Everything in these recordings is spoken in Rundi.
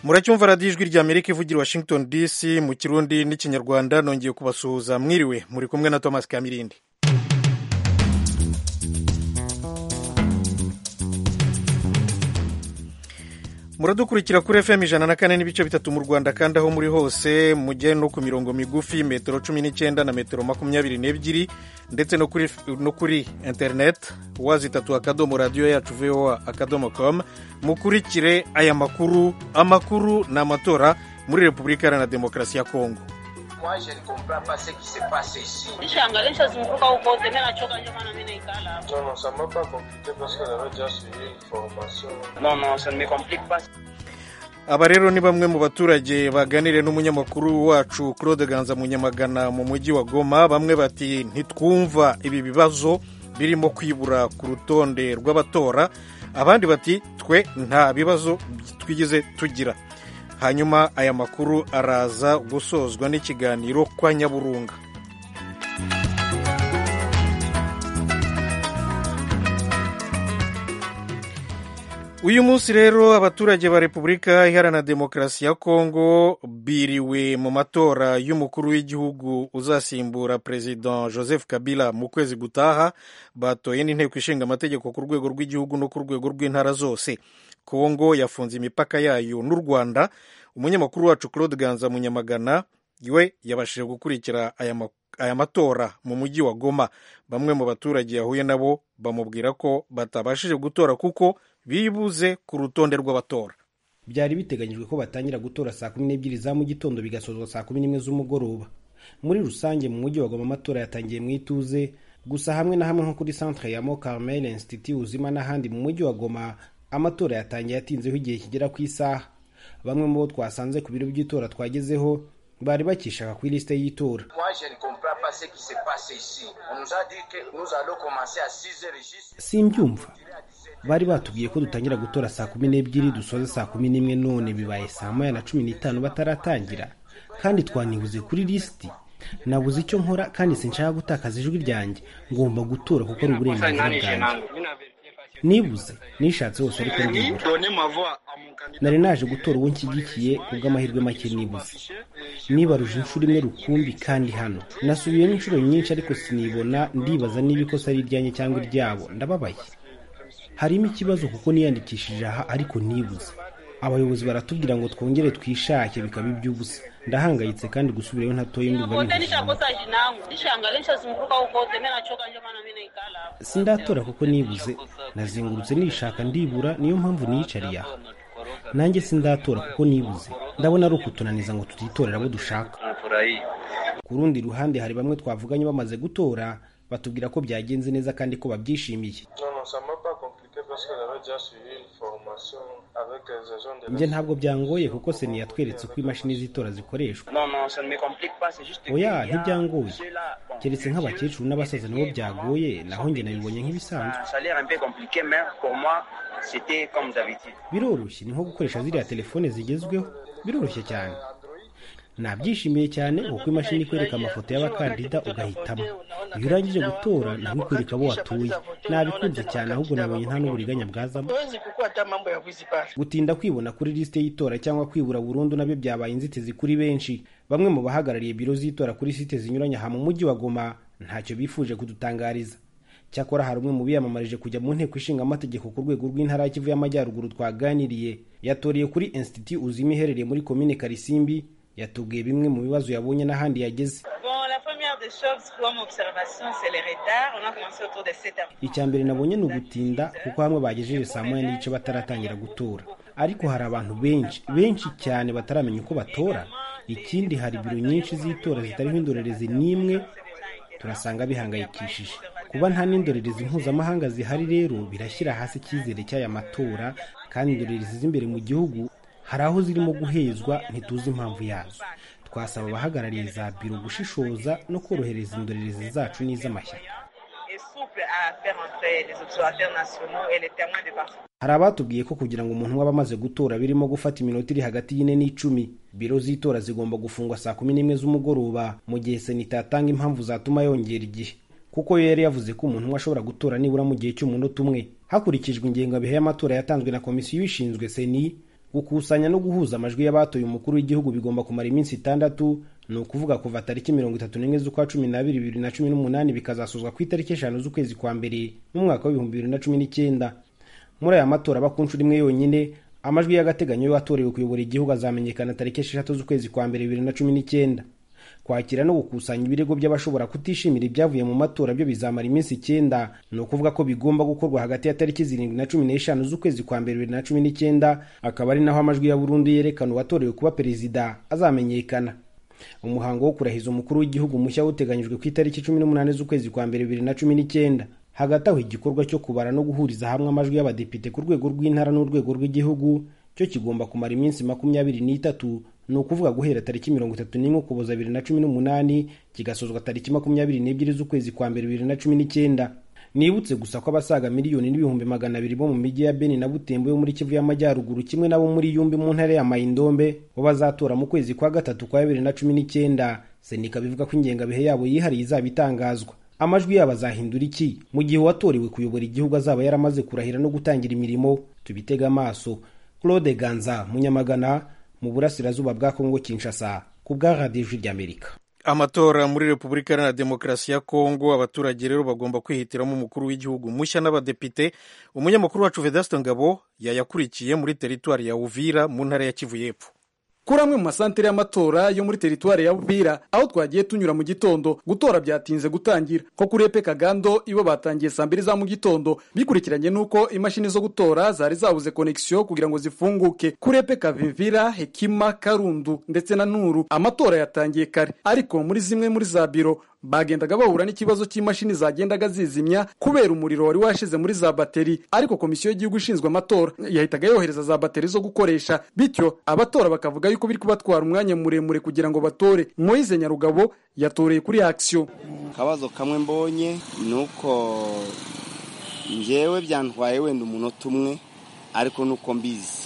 muracyumva radiyo ijwi rya amerika ivugira washington dc mu kirundi n'ikinyarwanda nongeye kubasuhuza mwiriwe muri kumwe na thomas kamirindi muradukurikira kuri fm ijana na kane n'ibice bitatu mu rwanda kandi aho muri hose mujye no ku mirongo migufi metero cumi n'icyenda na metero makumyabiri n'ebyiri ndetse no kuri, no kuri internet wazitatu akadomo radiyo yacu voa akadomo com mukurikire aya makuru amakuru ni amatora muri repubulika iharanira demokarasi ya kongo Moi, je ne comprends pas ce qui se passe ici. Nishaangalia zunguka huko tena nachoka ndio maana mimi naikala hapa. Non, non, ça m'a pas compliqué parce qu'on avait déjà suivi une formation. Non, non, ça ne me complique pas. aba rero ni bamwe mu baturage baganiriye n'umunyamakuru wacu claude ganza munyamagana mu mujyi wa goma bamwe bati ntitwumva ibi bibazo birimo kwibura ku rutonde rw'abatora abandi bati twe nta bibazo twigeze tugira hanyuma aya makuru araza gusozwa n'ikiganiro kwa nyaburunga uyu munsi rero abaturage ba repubulika iharanira demokarasi ya kongo biriwe mu matora y'umukuru w'igihugu uzasimbura perezida joseph kabila mu kwezi gutaha batoye n'inteko ishinga amategeko ku rwego rw'igihugu no ku rwego rw'intara zose kongo yafunze imipaka yayo n'u rwanda umunyamakuru wacu claude ganza munyamagana we yabashije gukurikira aya makuru aya matora mu mujyi wa goma bamwe mu baturage yahuye nabo bamubwira ko batabashije gutora kuko bibuze ku rutonde rw'abatora byari biteganyijwe ko batangira gutora saa kumi n'ebyiri za mu gitondo bigasozwa saa kumi n'imwe z'umugoroba muri rusange mu mujyi wa goma amatora yatangiye mu ituze gusa hamwe na hamwe nko kuri centre ya mo carmel institut uzima n'ahandi mu mujyi wa goma amatora yatangiye yatinzeho igihe kigera ku isaha bamwe mu bo twasanze ku biro by'itora twagezeho bari bakishaka ku ilisite y'itora Moi, je ne comprends pas ce qui se passe ici. On nous a dit que nous allons commencer à 6 heures juste. simbyumva bari batubwiye ko dutangira gutora saa kumi n'ebyiri dusoze saa kumi n'imwe none bibaye saa moya na cumi n'itanu bataratangira kandi twanibuze kuri lisiti nabuze icyo nkora kandi sinshaka gutakaza ijwi ryanjye ngomba gutora kuko ari uburenganzira bwanjye nibuze nishatse hose ariko ndibura nari naje gutora uwo nshyigikiye kubw'amahirwe make nibuze nibaruje inshuro imwe rukumbi kandi hano nasubiyemo inshuro nyinshi ariko sinibona ndibaza niba ikosa ari iryanjye cyangwa iryabo ndababaye harimo ikibazo kuko niyandikishije aha ariko nibuze abayobozi baratubwira ngo twongere twishake bikaba iby'ubusa ndahangayitse kandi gusubirayo ntatoye ndumva Kote binkujije nishakosa jinangu. Nishaangalia zunguka huko tena nachoka ndio maana mimi naikala hapa. sindatora kuko nibuze nazengurutse nishaka ndibura niyo mpamvu niyicariye aha nanjye sindatora kuko nibuze ndabona ari ukutunaniza ngo tutitorera abo dushaka ku rundi ruhande hari bamwe twavuganye bamaze gutora batubwira ko byagenze neza kandi ko babyishimiye Non, non, ça m'a pas compliqué parce qu'on avait déjà suivi une formation avec les agents de njye ntabwo byangoye kuko seni yatweretse uko imashini z'itora zikoreshwa Non, non, ça ne me complique pas, c'est juste que. oya il y a ntibyangoye ceux-là, bon, keretse nk'abakecuru n'abasaza nibo byagoye naho njye nabibonye nk'ibisanzwe Ça a l'air un peu compliqué, mais pour moi, c'était comme d'habitude. biroroshye ni nko gukoresha ziriya telefone zigezweho biroroshye cyane nabyishimiye cyane kuko imashini ikwereka amafoto y'abakandida ugahitamo iyo urangije gutora naho ikwereka abo watuye nabikunze cyane ahubwo nabonye nta n'uburiganya bwazamo hawezi kukuwa hata mambo ya wizi pale. gutinda kwibona kuri lisite y'itora cyangwa kwibura burundu nabyo byabaye inzitizi kuri benshi bamwe mu bahagarariye biro z'itora kuri site zinyuranye aha mu mujyi wa goma ntacyo bifuje kudutangariza cyakora hari umwe mu biyamamarije kujya mu nteko ishinga amategeko ku rwego rw'intara ya kivu y'amajyaruguru twaganiriye yatoreye kuri institut uzima iherereye muri komine karisimbi yatubwiye bimwe mu bibazo yabonye n'ahandi yageze Bon, la première des choses comme observation, c'est les retards. On a commencé autour de 7 heures. icya mbere nabonye ni ugutinda kuko hamwe bagejeje saa moya n'igice bataratangira gutora ariko hari abantu benshi benshi cyane bataramenya uko batora ikindi hari biro nyinshi z'itora zitariho indorerezi n'imwe turasanga bihangayikishije kuba nta n'indorerezi mpuzamahanga zihari rero birashyira hasi icyizere cy'aya matora kandi indorerezi z'imbere mu gihugu hari aho zirimo guhezwa ntituzi impamvu yazo twasaba abahagarariye za biro gushishoza no korohereza indorerezi zacu n'iz'amashyaka Et souple à faire entrer les observateurs nationaux et les témoins de partout. hari abatubwiye ko kugira ngo umuntu waba amaze gutora birimo gufata iminota iri hagati y'ine n'icumi biro z'itora zigomba gufungwa saa kumi n'imwe z'umugoroba mu gihe sena itatanga impamvu zatuma yongera igihe kuko yo yari yavuze ko umuntu umwe ashobora gutora nibura mu gihe cy'umunota umwe hakurikijwe ingengabihe y'amatora yatanzwe na komisiyo ibishinzwe seni gukusanya no guhuza amajwi y'abatoye umukuru w'igihugu bigomba kumara iminsi itandatu ni ukuvuga kuva tariki mirongo itatu n'imwe z'ukwa cumi n'abiri bibiri na cumi n'umunani bikazasozwa ku itariki eshanu z'ukwezi kwa mbere mu mwaka w'ibihumbi bibiri na cumi n'icyenda muri aya matora aba ku nshuro imwe yonyine amajwi y'agateganyo y'uwatorewe kuyobora igihugu azamenyekana tariki esheshatu z'ukwezi kwa mbere bibiri na cumi n'icyenda kwakira no gukusanya ibirego by'abashobora kutishimira ibyavuye mu matora byo bizamara iminsi icyenda ni ukuvuga ko bigomba gukorwa hagati ya tariki zirindwi na cumi n'eshanu z'ukwezi kwa mbere bibiri na cumi n'icyenda akaba ari naho amajwi ya burundu yerekana uwatorewe kuba perezida azamenyekana umuhango wo kurahiza umukuru w'igihugu mushya uteganyijwe ku itariki cumi n'umunani z'ukwezi kwa mbere bibiri na cumi n'icyenda hagati aho igikorwa cyo kubara no guhuriza hamwe amajwi y'abadepite ku rwego rw'intara n'urwego rw'igihugu cyo kigomba kumara iminsi makumyabiri n'itatu ni ukuvuga guhera tariki mirongo itatu n'imwe ukuboza bibiri na cumi n'umunani kigasozwa tariki makumyabiri n'ebyiri z'ukwezi kwa mbere bibiri na cumi n'icyenda nibutse gusa ko abasaga miliyoni n'ibihumbi magana abiri bo mu mijyi ya beni na butembo yo muri kivu y'amajyaruguru kimwe n'abo muri yumbi mu ntara ya mayindombe bo bazatora mu kwezi kwa gatatu kwa bibiri na cumi n'icyenda senika bivuga ko ingengabihe yabo yihariye izaba itangazwa amajwi yabo azahindura iki mu gihe uwatorewe kuyobora igihugu azaba yaramaze kurahira no gutangira imirimo tubitega amaso claude ganza munyamagana mu burasirazuba bwa kongo kinshasa ku bwa radiyo ijwi ry'amerika amatora muri repubulika iharanira demokarasi ya kongo abaturage rero bagomba kwihitiramo umukuru w'igihugu mushya n'abadepite umunyamakuru wacu vedasto ngabo yayakurikiye muri teritwari ya uvira mu ntara ya kivu y'epfo kuri amwe mu masantere y'amatora yo muri teritwari ya Uvira aho twagiye tunyura mu gitondo gutora byatinze gutangira nko kuri epe kagando ibo batangiye saa mbiri za mu gitondo bikurikiranye n'uko imashini zo gutora zari zabuze konegisiyo kugira ngo zifunguke kuri epe kavivira hekima karundu ndetse na nuru amatora yatangiye kare ariko muri zimwe muri za biro bagendaga bahura n'ikibazo cy'imashini zagendaga zizimya kubera umuriro wari washize muri za bateri ariko komisiyo y'igihugu ishinzwe amatora yahitaga yohereza za bateri zo gukoresha bityo abatora bakavuga yuko biri kubatwara umwanya muremure kugira ngo batore moyize nyarugabo yatoreye kuri akisiyo akabazo kamwe mbonye ni uko njyewe byantwaye wenda umunota umwe ariko nuko mbizi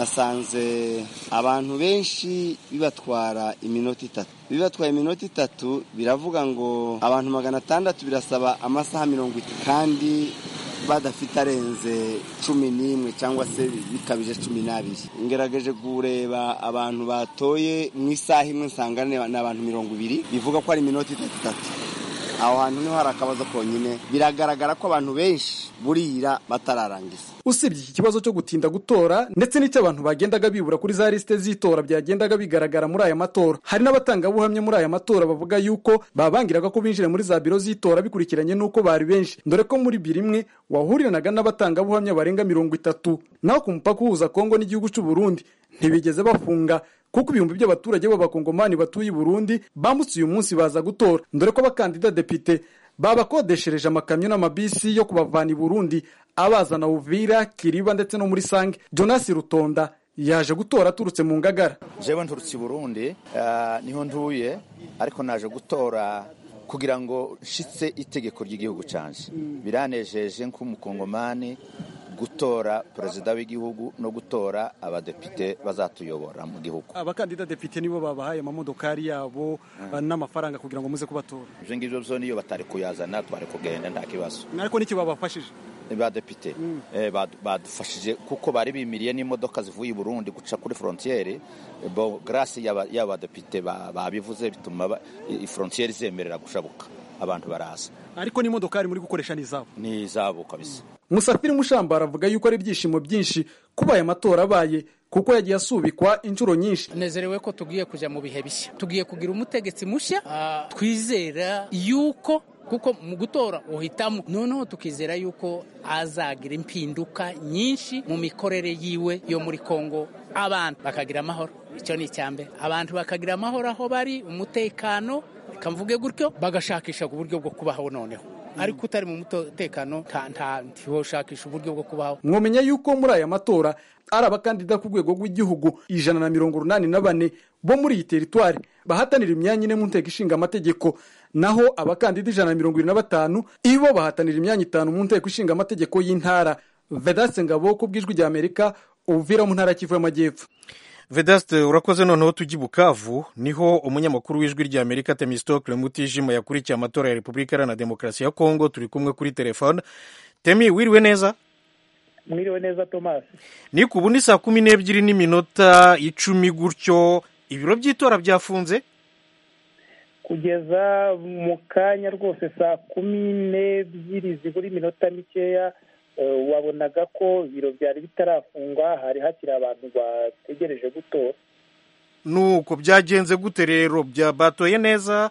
nasanze abantu benshi bibatwara iminota itatu bibatwaye iminota itatu biravuga ngo abantu magana atandatu birasaba amasaha mirongo itatu kandi badafite arenze cumi n'imwe cyangwa se bikabije cumi n'abiri ngerageje kureba abantu batoye mu isaha imwe nsanga ni abantu mirongo ibiri bivuga ko ari iminota itatu itatu aho hantu niho hari akabazo konyine biragaragara ko abantu benshi burira batararangiza usibye iki kibazo cyo gutinda gutora ndetse n'icyo abantu bagendaga bibura kuri za lisite z'itora byagendaga bigaragara muri aya matora hari n'abatangabuhamya muri aya matora bavuga yuko babangiraga ko binjira muri za biro z'itora bikurikiranye n'uko bari benshi dore ko muri biro imwe wahuriranaga n'abatangabuhamya barenga mirongo itatu naho ku mupaka uhuza kongo n'igihugu cy'u Burundi ntibigeze bafunga kuko ibihumbi by'abaturage b'abakongomani batuye i burundi bambutse uyu munsi baza gutora dore ko abakandida depite babakodeshereje amakamyo n'amabisi yo kubavana i burundi abazana uvira kiriba ndetse no muri sange jonas rutonda yaje gutora aturutse mu ngagara jewe nturutse i burundi niho ntuye ariko naje gutora kugira ngo nshitse itegeko ry'igihugu canje biranejeje nk'umukongomani gutora perezida w'igihugu no gutora abadepite bazatuyobora mu gihugu abakandida depite nibo babahaye amamodokari yabo n'amafaranga kugira ngo muze kubatora ibyo ngibyo byo niyo batari kuyazana twari kugenda nta kibazo ariko n'icyo babafashije badepite badufashije kuko bari bimiriye n'imodoka zivuye i burundi guca kuri frontiere bo garasi y'abadepite babivuze bituma frontiere zemerera gushabuka abantu baraza ariko n'imodokari muri gukoresha ni izabo ni izabo kabisa musafiri mushambara avuga yuko ari ibyishimo byinshi kuba aya matora abaye kuko yagiye asubikwa inshuro nyinshi nezerewe ko tugiye kujya mu bihe bishya tugiye kugira umutegetsi mushya twizera yuko kuko mu gutora uhitamo noneho tukizera yuko azagira impinduka nyinshi mu mikorere yiwe yo muri kongo abantu bakagira amahoro icyo ni mbere abantu bakagira amahoro aho bari umutekano reka mvuge gutyo bagashakisha uburyo bwo kubaho noneho ariko utari mu mutekano ntiwoshakisha uburyo bwo kubaho mwomenya yuko muri aya matora ari abakandida ku rwego rw'igihugu ijana na mirongo urunani na bane bo muri iyi teritwari bahatanira imyanya ine mu nteko ishinga amategeko naho abakandida ijana na mirongo irindwi na batanu ibo bahatanira imyanya itanu mu nteko ishinga amategeko y'intara vedaste ngabo ku bw'ijwi rya amerika uvira mu ntara kivu y'amajyepfo vedaste urakoze noneho tujya i bukavu niho umunyamakuru w'ijwi rya amerika temistokle mutijima yakurikiye amatora ya repubulika iharanira demokarasi ya kongo turi kumwe kuri telefone temi wiriwe neza mwiriwe neza thomas ni ku ubu ni saa kumi n'ebyiri n'iminota icumi gutyo ibiro by'itora byafunze kugeza mu kanya rwose saa kumi n'ebyiri zibura iminota mikeya eh, wabonaga ko ibiro byari bitarafungwa hari hakiri abantu bategereje gutora nuko byagenze gute rero bya batoye neza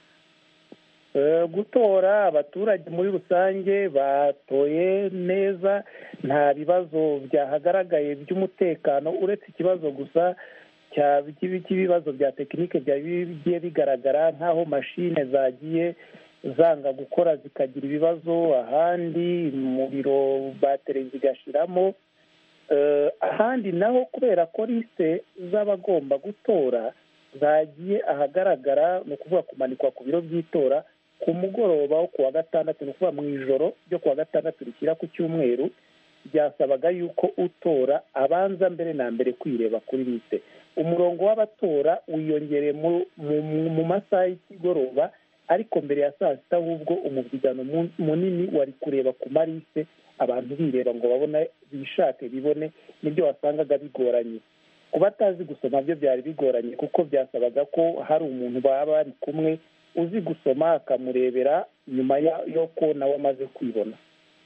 Eh, gutora abaturage muri rusange batoye neza nta bibazo byahagaragaye by'umutekano uretse ikibazo gusa cya- cy'ibi- cy'ibibazo bya tekinike byari bigiye bigaragara nk'aho mashine zagiye zanga gukora zikagira ibibazo ahandi mu biro bateri zigashiramo Eh, ahandi naho kubera ko lisite z'abagomba gutora zagiye ahagaragara ni ukuvuga kumanikwa ku biro by'itora ku mugoroba wo ku wa gatandatu ni ukuvuga mu ijoro ryo ku wa gatandatu rishyira ku cyumweru byasabaga yuko utora abanza mbere na mbere kwireba kuri lisite umurongo w'abatora wiyongereye mu, mu, mu masaha y'ikigoroba ariko mbere ya saa sita ahubwo umubyigano mu- munini wari kureba ku marise abantu bireba ngo babone bishake bibone nibyo wasangaga bigoranye ku batazi gusoma byo byari bigoranye kuko byasabaga ko hari umuntu baba bari kumwe uzi gusoma akamurebera nyuma ya- yo ko nawe amaze kwibona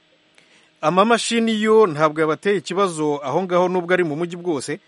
amamashini yo ntabwo yabateye ikibazo aho ngaho nubwo ari mu mujyi bwose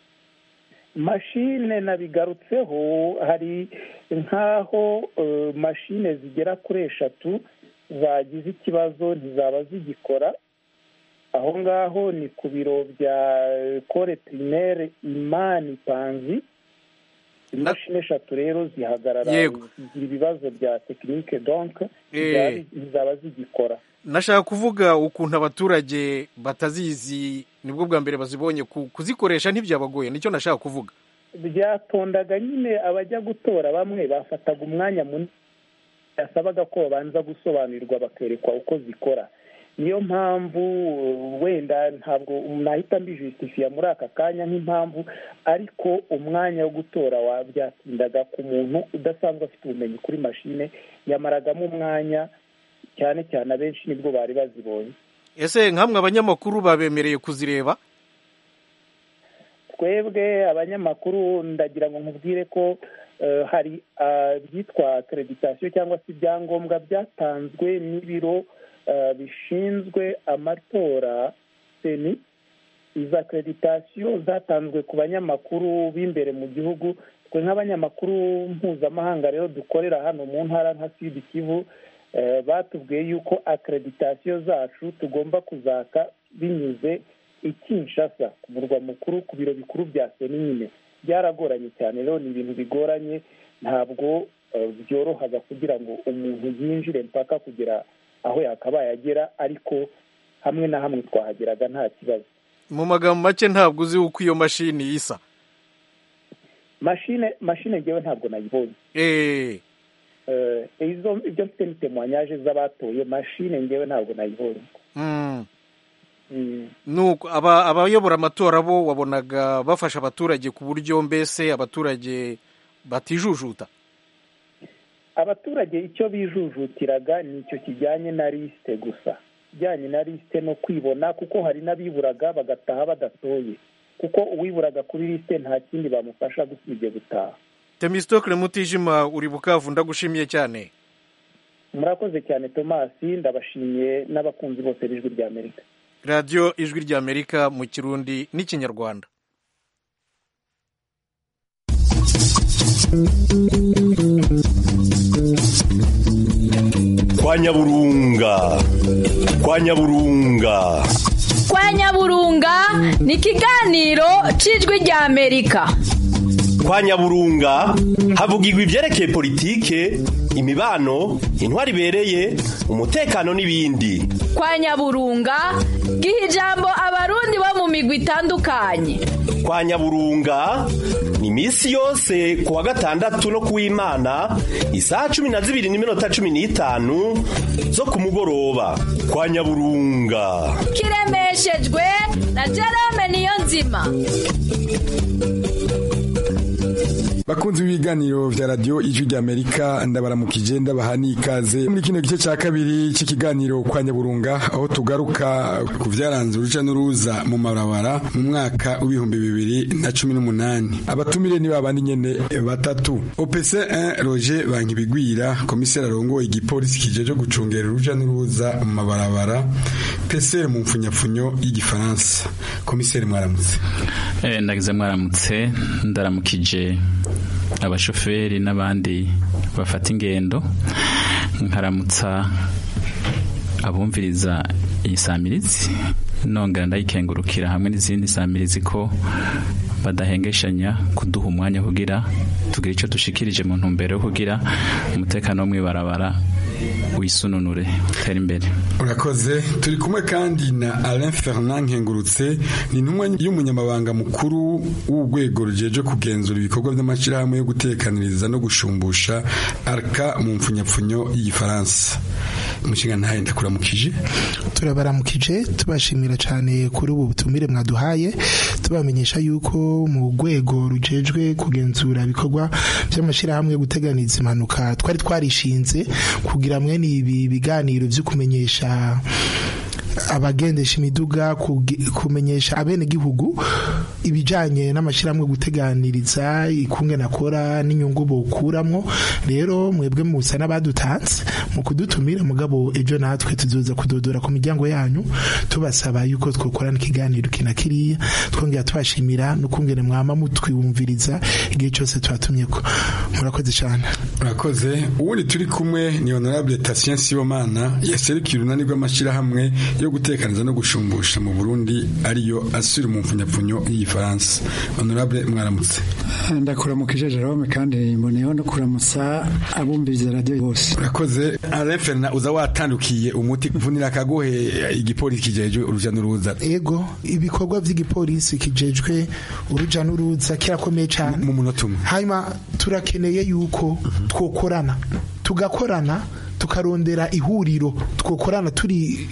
mashine nabigarutseho hari nk'aho eh, mashine zigera kuri eshatu zagize ikibazo ntizaba zigikora aho ngaho ni ku biro bya kore pirimere imani panzi imashini eshatu rero zihagarara Yego. zigira ibibazo bya tekinike donk Eh. zizaba zigikora nashaka kuvuga ukuntu abaturage batazizi nibwo bwa mbere bazibonye ku- kuzikoresha ntibyabagoye nicyo nashaka kuvuga byatondaga nyine abajya gutora bamwe bafataga umwanya munini yasabaga ko babanza gusobanurirwa bakerekwa uko zikora niyo mpamvu uh, wenda ntabwo nahita mbijusitifiya muri aka kanya nk'impamvu ariko umwanya wo gutora wa byatindaga ku muntu udasanzwe afite ubumenyi kuri mashine yamaragamo umwanya cyane cyane abenshi nibwo bari bazibonye ese nkamwe abanyamakuru babemereye kuzireba twebwe abanyamakuru ndagira ngo nkubwire ko eh, hari ah, ibyitwa akreditasiyo cyangwa se ibyangombwa byatanzwe n'ibiro eh, bishinzwe amatora seni izo akreditasiyo zatanzwe ku banyamakuru b'imbere mu gihugu twe nk'abanyamakuru mpuzamahanga rero dukorera hano mu ntara nka sud kivu eh, batubwiye yuko akreditasiyo zacu tugomba kuzaka binyuze i Kinshasa ku murwa mukuru ku biro bikuru bya seni nyine byaragoranye cyane rero ni ibintu bigoranye ntabwo eh, byorohaga kugira ngo umuntu yinjire mpaka kugera aho yakabaye agera ariko hamwe na hamwe twahageraga nta kibazo mu magambo make ntabwo uzi uko iyo mashini isa mashine mashine ngewe ntabwo nayibonye Eh, Eh, izo ibyo mfite ni temoyanyaje z'abatoye mashine ngewe ntabwo nayibonye mm. Mm. nuko aba- abayobora amatora bo wabonaga bafasha abaturage ku buryo mbese abaturage batijujuta abaturage icyo bijujutiraga ni icyo kijyanye na lisite gusa kijyanye na lisite no kwibona kuko hari n'abiburaga bagataha badatoye kuko uwiburaga kuri lisite nta kindi bamufasha gusibye gutaha temistokle mutijima uri bukavu ndagushimiye cyane murakoze cyane tomasi ndabashimiye n'abakunzi bose b'ijwi rya amerika radiyo ijwi ry'amerika mu kirundi n'ikinyarwanda kwa nyaburunga kwa nyaburunga kwa nyaburunga ni ikiganiro cy'ijwi rya amerika kwa nyaburunga havugirwa ibyerekeye politike imibano intwari ibereye umutekano n'ibindi kwa nyaburunga giha ijambo abarundi bo mu migwi itandukanye kwa nyaburunga ni iminsi yose ku wa gatandatu no ku w'imana isaha cumi na zibiri n'iminota cumi n'itanu zo ku mugoroba kwa nyaburunga kiremeshejwe na jerome niyo nzima bakunzi b'ibiganiro vya radio ijwi ry'Amerika ndabaramukije ndabaha n'ikaze muri kino gice ca kabiri c'ikiganiro kwa Nyaburunga aho tugaruka ku vyaranze uruja n'uruza mu mabarabara mu mwaka w'ibihumbi bibiri na cumi n'umunani abatumire ni babandi nyene batatu OPC 1 Roger Bankibigwira komiseri arongoye igipolisi kijeje gucungera uruja n'uruza mu mabarabara PCR mu mfunyapfunyo y'igifaransa komiseri mwaramutse eh ndagize mwaramutse ndaramukije abashoferi n'abandi bafata ingendo nkaramutsa abumviriza iyi samirizi nongera ndayikengurukira hamwe n'izindi samirizi ko badahengeshanya kuduha umwanya kugira tugire icyo dushikirije mu ntumbero yo kugira umutekano wo mwibarabara wisununure utera imbere urakoze turi kumwe kandi na Alain Fernand Nkengurutse ni intumwa y'umunyamabanga mukuru w'urwego rujeje kugenzura ibikorwa by'amashyirahamwe yo gutekaniriza no gushumbusha arka mu mfunyapfunyo y'igifaransa umushinga ntaye ndakuramukije turabaramukije tubashimira cyane kuri ubu butumire mwaduhaye tubamenyesha yuko mu rwego rujejwe kugenzura ibikorwa by'amashyirahamwe yo guteganiza impanuka twari twarishinze kugira mwene ibi biganiro byo kumenyesha abagendesha imiduga kumenyesha abenegihugu ibijanye n'amashyirahamwe guteganiriza ikunge nakora n'inyungu bokuramwo rero mwebwe musa n'abadutanze mu kudutumira mugabo ejo natwe tuzoza kudodora ku miryango yanyu tubasaba yuko twokorana ikiganiro kina kiriya twongera tubashimira n'ukungene mwama mutwiwumviriza igihe cyose tubatumyeko murakoze cyane urakoze ubundi turi kumwe ni honorable Tatien Sibomana yaserukiye urunani rw'amashyirahamwe yo gutekaniza no gushumbusha mu Burundi ariyo asura mu mfunyapfunyo y'igifaransa honorable mwaramutse ndakuramukije Jerome kandi mboneyeho no kuramutsa abumviriza radio bose urakoze Alain Fernand uza watandukiye umuti kuvunira kagohe igipolisi kijejwe uruja n'uruza ego ibikorwa by'igipolisi kijejwe uruja n'uruza kirakomeye cyane mu munota umwe hanyuma turakeneye yuko twokorana tugakorana tukarondera ihuriro twokorana turi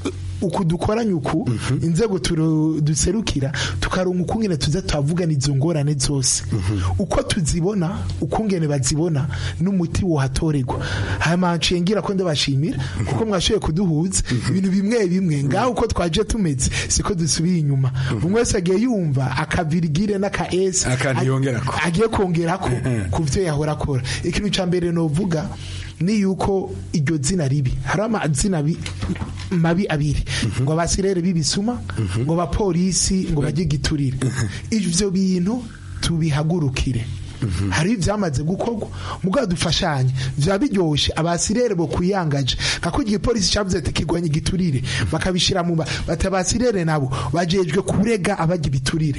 uku dukoranye uku inzego duserukira tukaronka ukungene tuza tuhavugana izo ngorane zose uko tuzibona ukungene bazibona n'umuti wohatorerwa hanyuma nciye ngira ko ndabashimira kuko mwashoboye kuduhuza ibintu bimwe bimwe ngaho uko twaje tumeze siko dusubiye inyuma umwe wese agiye yumva akavirigire n'aka esi agiye kongerako ku byo yahora akora ikintu cya mbere novuga ni yuko iryo zina ribi hari amazina mabi abiri ngo abasirere b'ibisuma ngo abapolisi ngo bajye giturire ibyo bintu tubihagurukire hari ibyamaze gukorwa mugabo dufashanye byaba biryoshye abasirere bo kuyangaje kako igipolisi cyavuze ati kigwanye igiturire bakabishira mu bati abasirere nabo bajejwe kurega abajya ibiturire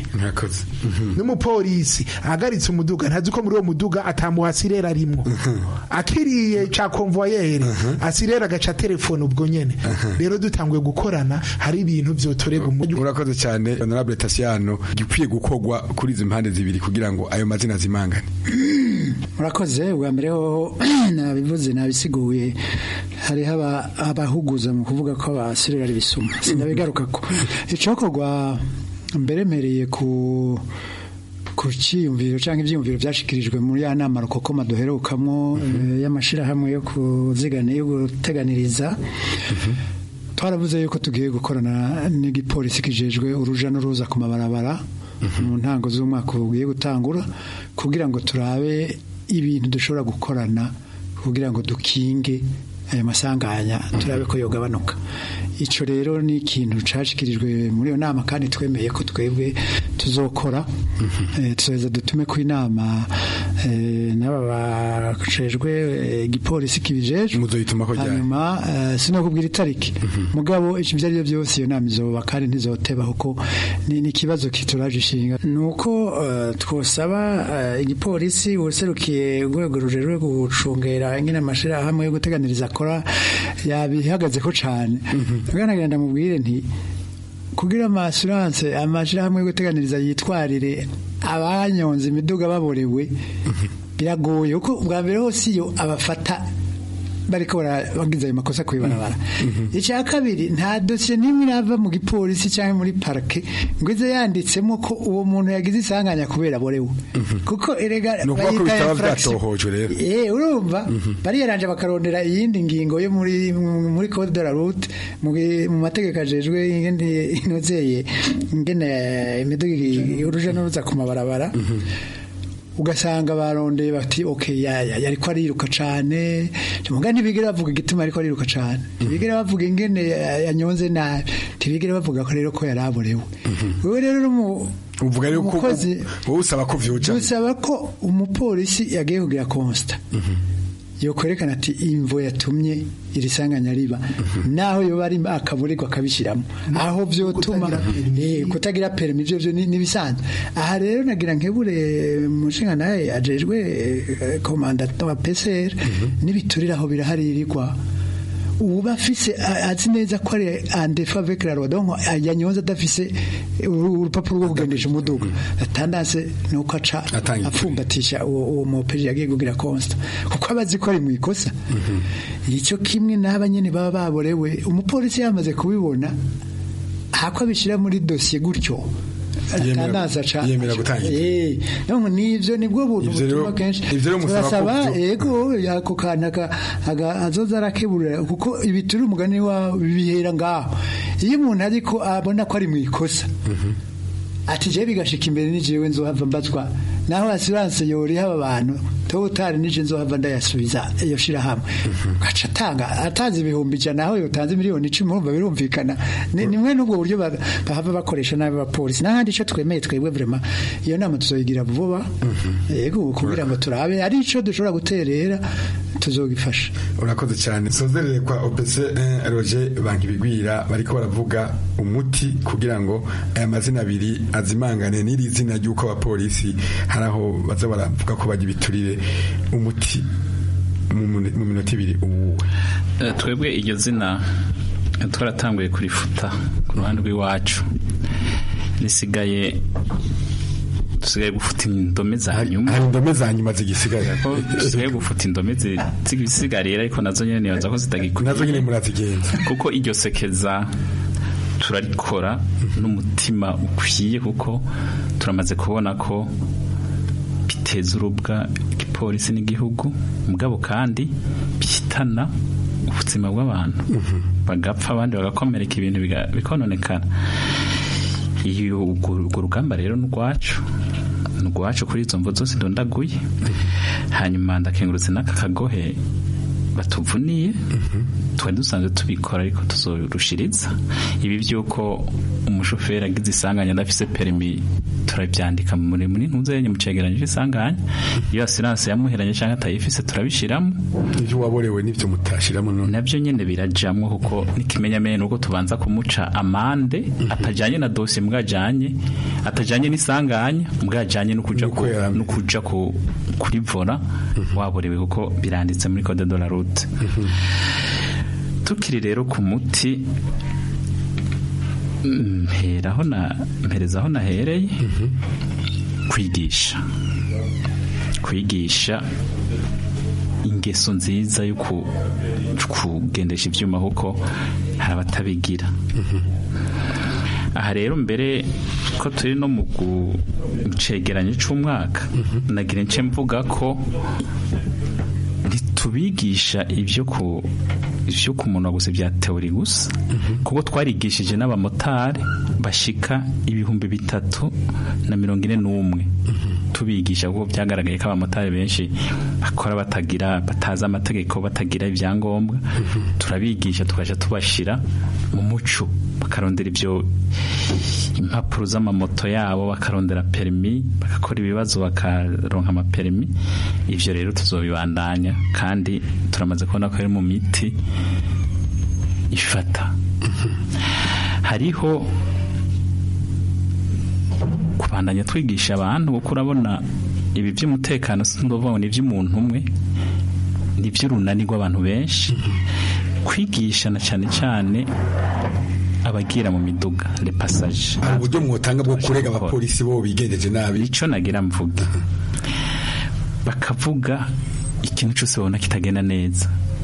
n'umupolisi ahagaritse umuduga ntazi ko muri uwo muduga atamuhasirere arimwo akiriye ca konvoyere asirere agaca telefone ubwo nyene rero dutanguye gukorana hari ibintu vyotorega urakoze cyane honorable Tasiano gikwiye gukorwa kuri izi mpande zibiri kugira ngo ayo mazina zimanga murakoze ubwa mbere ho nabivuze nabisiguye hariho abahuguza mu kuvuga ko abasirera ari bisuma sinabigaruka ko icokorwa mberemereye ku ku cyiyumviro cyangwa ibyiyumviro byashikirijwe muri ya nama rukokoma duherukamwo y'amashyirahamwe yo kuzigana yo guteganiriza twaravuze yuko tugiye gukorana n'igipolisi kijejwe uruja n'uruza ku mabarabara mu ntango z'umwaka ugiye gutangura kugira ngo turabe ibintu dushobora gukorana kugira ngo dukinge aya masanganya turabe ko yogabanuka icyo rero ni ikintu cyashyikirijwe muri iyo nama kandi twemeye ko twebwe tuzokora tuzoheza dutume ku inama n'aba bacejwe igipolisi kibijejwe hanyuma sinakubwira itariki mugabo ibyo ari byo byose iyo nama izoba kandi ntizoteba kuko ni ikibazo kituraje ishinga ni uko twosaba igipolisi userukiye urwego rujejwe gucungera nyine amashyirahamwe yo guteganiriza akora yabihagaze ko cyane nagenda mubwire nti kugira amasuranse amashyirahamwe yo guteganiriza yitwarire abanyonze imiduga baborewe biragoye kuko bwa mbere hose iyo abafata bariko bagize ayo makosa kwibarabara icya kabiri nta dosiye n'imwe irava mu gipolisi cyangwa muri parike ngo ize yanditsemo ko uwo muntu yagize isanganya kubera borewe kuko erega ni ukuvuga ko bayita bitaba infraction. byatohojwe rero Eh urumva bariyaranje bakarondera iyindi ngingo yo muri muri code de la route mu gi- mu mategeko ajejwe ingene inozeye ingene imiduga uruja n'uruza ku mabarabara ugasanga barondeye bati okay yaya yariko ariruka cane muga ntibigera bavuga igituma ariko ariruka cane ntibigera bavuga ingene ya- yanyonze nabi ntibigera bavuga ko rero ko yaraborewe wewe rero uri mu uvuga rero ko umukozi wowe usaba ko vyoja dusaba ko umupolisi yagiye kugira konsta yokwerekana ati imvo yatumye iri sanganya riba naho yoba ari akaburirwa akabishyiramo aho byotuma eh, kutagira perimi ibyo byo ni- nibisanzwe aha rero nagira nkebure mushinga nawe ajejwe eh, komanda wa PCR n'ibiturire aho biraharirirwa uba afise a- azi neza ko ari andefa avec la loi donc yanyonze adafise uru- urupapuro rwo kugendesha umuduga atandase nuko aca apfumbatisha uwo uwo mopeji yagiye kugira consta kuko abazi ko ari mu ikosa icyo kimwe n'aba nyene baba baborewe umupolisi yamaze kubibona hako abishyira muri dosiye gutyo Yemera- atanaza aca yemera gutangira. Eh, donc nivyo nibwo buntu Ivyo rero- butuma kenshi ivyo rero musaba ko turasaba vyo- ego yako kana ka aga- azoza arakeburira kuko ibituri umugani wa bihera ngaho iyo umuntu ariko abona ko ari mu ikosa ati je bigashika imbere ni jewe nzohava mbazwa naho assurance yori haba abantu totari nije nzohava ndayasubiza iyo shira hamwe gaca atanga atanze ibihumbi ijana naho yotanze miliyoni icumi urumva birumvikana ni nimwe n'ubwo buryo ba- bahava bakoresha nabi abapolisi n'ahandi ico twemeye twebwe vraiment iyo nama tuzoyigira vuba yego kugira ngo turabe ari ico dushobora guterera tuzogifasha urakoze cyane sozerere kwa OPC eh, Roger Bankibigwira bariko baravuga umuti kugira ngo aya mazina abiri azimangane n'iri zina ry'uko abapolisi hari aho baza baravuga ko bajya ibiturire umuti mu mu- mu minota ibiri uwuwe Eh, twebwe iryo zina eh, twaratanguye kurifuta ku ruhande rw'iwacu risigaye dusigaye gufuta indome za nyuma hari indome za nyuma zigisigaye ko dusigaye gufuta indome zi- zigisigarira ariko nazo nyene nibaza ko zitagikwiye nazo nyene murazigenza kuko iryo sekeza turarikora n'umutima ukwiye kuko turamaze kubona ko biteza urubwa igipolisi n'igihugu mugabo kandi bihitana ubuzima bw'abantu bagapfa abandi bagakomereka ibintu biga- bikononekara iyo urwo urwo rugamba rero ni urwacu ni urwacu kuri izo mvo zose ndondaguye hanyuma ndakengurutse n'aka kagohe batuvuniye twari dusanzwe tubikora ariko tuzorushiriza ibi by'uko umushoferi agize isanganya adafise perimi turabyandika muri muri ntuzenye mu cegeranyo c'isanganya iyo asiranse yamuheranye cyangwa atayifise turabishiramo ivyo waborewe n'ivyo mutashiramo none nabyo nyene birajamwo kuko n'ikimenyamenya nuko tubanza kumuca amande atajanye na dosiye mbwajanye atajanye n'isanganya mbwajanye no kuja ku no kuja ku kuri vora waborewe kuko biranditse muri code de la route tukiri rero ku muti mperaho na mperezaho nahereye kwigisha kwigisha ingeso nziza yo ku- kugendesha ibyuma kuko hari abatabigira aha rero mbere ko turi no mu gu- mu cegeranyo c'umwaka nagira nce mvuga ko ntitubigisha ibyo ku ibyo ku munwa gusa bya teori gusa kuko twarigishije n'abamotari bashika ibihumbi bitatu na mirongo ine n'umwe tubigisha kuko byagaragaye ko abamotari benshi bakora batagira batazi amategeko batagira ibyangombwa turabigisha tukaja tubashira mu muco bakarondera ibyo impapuro z'amamoto yabo bakarondera perimi bagakora ibibazo bakaronka amaperimi ivyo rero tuzobibandanya kandi turamaze kubona ko ari mu miti ifata hariho kubandanya twigisha abantu kuko urabona ibi by'umutekano sindovuga ngo ni iby'umuntu umwe ni iby'urunani rw'abantu benshi kwigisha na cyane cyane abagira mu miduga le passage hari uburyo mwotanga bwo kurega abapolisi bo bigendeje nabi ico nagira mvuga bakavuga ikintu cyose babona kitagenda neza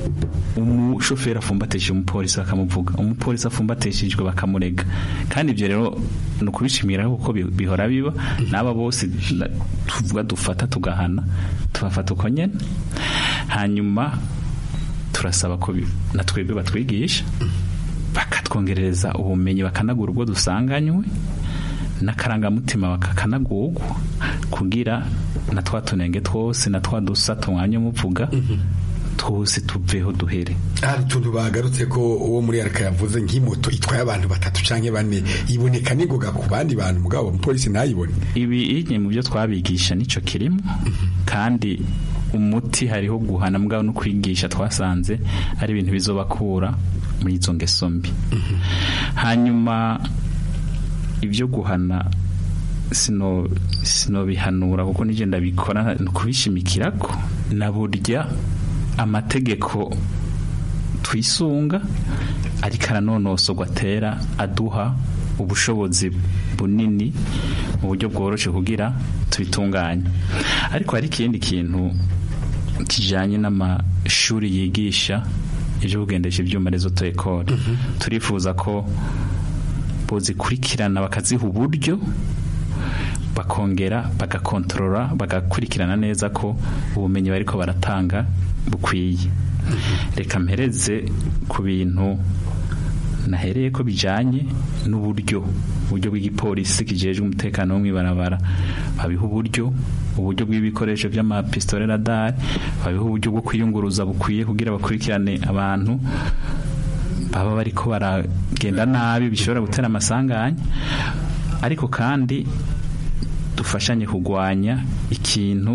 umushoferi afumbatishije umupolisi bakamuvuga umupolisi afumbatishijwe bakamurega kandi ibyo rero ni ukubishimira kuko bi- bihora biba n'aba bose na- tuvuga dufata tugahana tubafata uko nyene hanyuma turasaba ko bi- na twebwe batwigisha bakatwongerereza ubumenyi bakanagura ubwo dusanganywe n'akarangamutima bakakanagurwa kugira na twa tunenge twose na twa dusa tumwanya muvuga twose tuveho duhere hari utuntu bagarutse ko uwo muri arika yavuze nk'imoto itwaye abantu batatu canke bane iboneka n'ingoga ku bandi bantu mugabo umupolisi ntayibone ibi inye mu byo twabigisha nico kirimo kandi umuti hariho guhana mbwa no kwigisha twasanze ari ibintu bizobakura muri izo ngeso mbi hanyuma ibyo guhana sino sinobihanura kuko nije ndabikora ni ukubishimikirako na burya amategeko twisunga ariko aranonosorwa atera aduha ubushobozi bunini mu buryo bworoshye kugira tubitunganye ariko hari ikindi kintu kijanye n'amashuri yigisha ibyo kugendesha ibyuma rezo ekore turifuza ko bozikurikirana bakaziha uburyo bakongera bagakontorora bagakurikirana neza ko ubumenyi bariko baratanga bukwiye reka mpereze ku bintu nahereye ko bijanye n'uburyo uburyo bw'igipolisi kijejwe umutekano wo mw'ibarabara babiha uburyo uburyo bw'ibikoresho by'amapistole radar babiha uburyo bwo kwiyunguruza bukwiye kugira bakurikirane abantu baba bariko baragenda nabi bishobora gutera amasanganya ariko kandi dufashanye kurwanya ikintu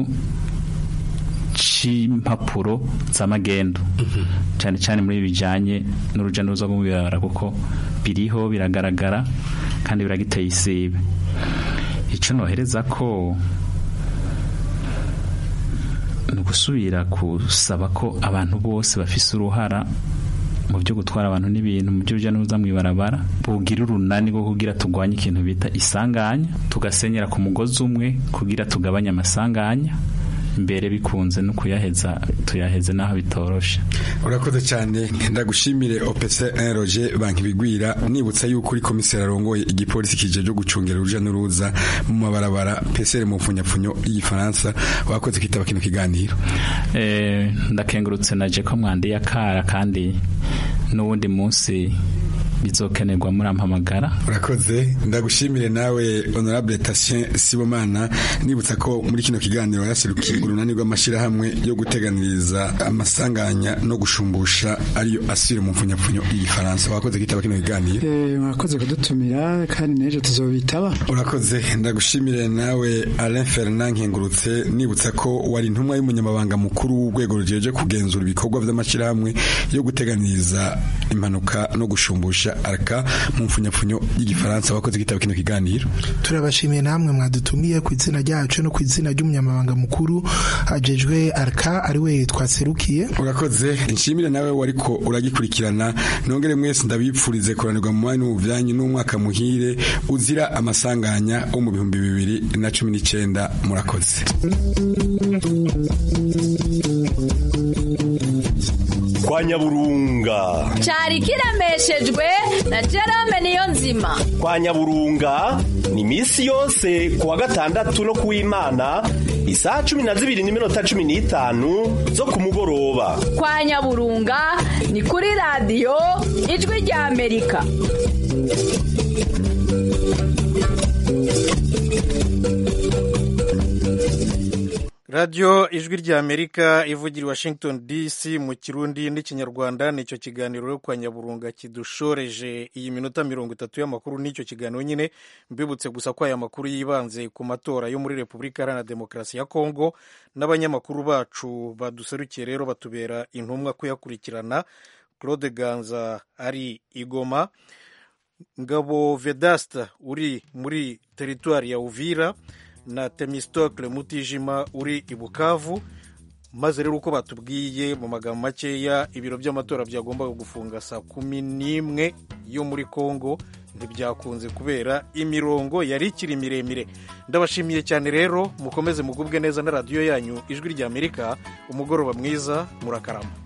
c'impapuro z'amagendo cyane cyane muri bijanye n'uruja n'uruza rwo mu birabara kuko biriho biragaragara kandi biragiteye isibe icyo nohereza ko ni ugusubira gusaba ko abantu bose bafise uruhara mu byo gutwara abantu n'ibintu mu byo n'uruza mu ibarabara bugira urunani rwo kugira turwanye ikintu bita isanganya tugasenyera ku mugozi umwe kugira tugabanye amasanganya mbere bikunze no kuyaheza tuyaheze n'aho bitoroshe urakoze cyane ndagushimire opc roger banki bigwira nibutsa yuko uri komiseri arongoye igipolisi kije cyo gucungera uruja n'uruza mu mabarabara psr mu mfunyapfunyo y'igifaransa wakoze kwitaba kino kiganiro Eh, ndakengurutse naje ko mwandiye akara kandi n'uwundi munsi bizokenerwa murampamagara urakoze ndagushimire nawe honorable Tatien Sibomana nibutsa ko muri kino kiganiro yaserukiye urunani rw'amashyirahamwe yo guteganiriza amasanganya no gushumbusha ariyo asire mu mfunyapfunyo y'igifaransa wakoze kwitaba kino kiganiro Eh, mwakoze kudutumira kandi n'ejo tuzobitaba urakoze ndagushimire nawe Alain Fernand Nkengurutse nibutsa ko wari intumwa y'umunyamabanga mukuru w'urwego rujeje kugenzura ibikorwa by'amashyirahamwe yo guteganiriza impanuka no gushumbusha araka mu mfunyapfunyo y'igifaransa wakoze kwitaba kino kiganiro turabashimiye namwe mwadutumiye ku izina ryacu no ku izina ry'umunyamabanga mukuru ajejwe arka ari we twaserukiye urakoze nshimire nawe wariko uragikurikirana nongere mwese ndabipfurize kuranirwa mu mwanya w'ubuvyanyu n'umwaka muhire uzira amasanganya wo mu bihumbi bibiri na cumi n'icenda murakoze kwa nyaburunga cyari kiremeshejwe na Jerome niyo nzima kwa nyaburunga ni misi yose kuwa gatandatu no kuw'imana isaha cumi na zibiri n'iminota cumi n'itanu zo ku mugoroba kwa nyaburunga ni kuri radiyo ijwi rya amerika radiyo ijwi rya amerika ivugira i washington dc mu kirundi n'ikinyarwanda nicyo kiganiro yo kwa nyaburunga kidushoreje iyi minota mirongo itatu y'amakuru n'icyo kiganiro nyine mbibutse gusa ko aya makuru yibanze ku matora yo muri repubulika iharanira demokarasi ya kongo n'abanyamakuru bacu baduserukiye rero batubera intumwa kuyakurikirana claude ganza ari igoma ngabo vedasta uri muri teritwari ya uvira na temistokle mutijima uri i bukavu maze rero uko batubwiye mu magambo makeya ibiro by'amatora byagombaga gufunga saa kumi n'imwe yo muri congo ntibyakunze kubera imirongo yari ikiri miremire ndabashimiye cyane rero mukomeze mugubwe neza na radiyo yanyu ijwi ry'amerika umugoroba mwiza murakarama